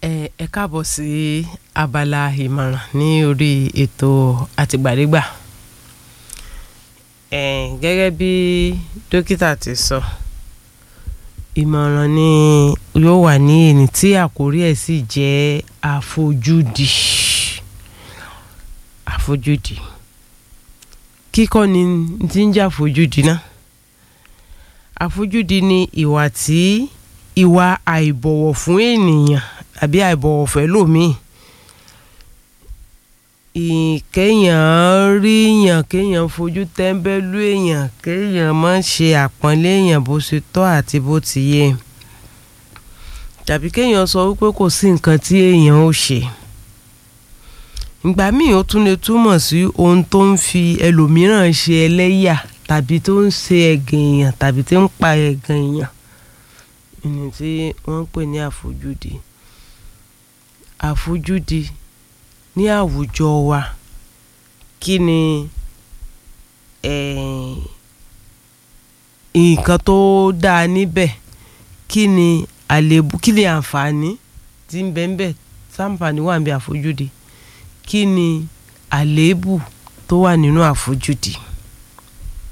ẹ ẹ káàbọ̀ sí abala ìmọ̀ràn ní orí ètò àtìgbàdégbà ẹ gẹ́gẹ́ bí dókítà ti sọ ìmọ̀ràn ni yóò wà ní ẹni tí àkórí ẹ̀ sì jẹ́ àfojúdi àfojúdi kíkọ́ ni ti ń jẹ́ àfojúdi náà àfojúdi ni ìwà tí ìwà àìbọ̀wọ̀ fún ènìyàn àbí àìbọ̀wọ̀ fẹ́ lòmíì kéèyàn rí èèyàn kéèyàn fojú tẹ́ńbẹ́lú èèyàn kéèyàn má ṣe àpọ́nlé èèyàn bó ṣe tọ́ àti bó ti yẹ tàbí kéèyàn sọ wípé kò sí nǹkan tí èèyàn ó ṣe ìgbà míì ó tún lè túmọ̀ sí ohun tó ń fi ẹlòmíràn ṣe ẹlẹ́yà tàbí tó ń ṣe ẹ̀gàn èèyàn tàbí tó ń pa ẹ̀gàn èèyàn ìní tí wọ́n ń pè ní àfojúdi àfojúdi ní àwùjọ wa kí ni nǹkan tó dáa níbẹ̀ kí ni àléébù kí ni àǹfààní tí ń bẹ ń bẹ sáǹfààní wà ń bẹ àfojúdi kí ni àléébù tó wà nínú àfojúdi.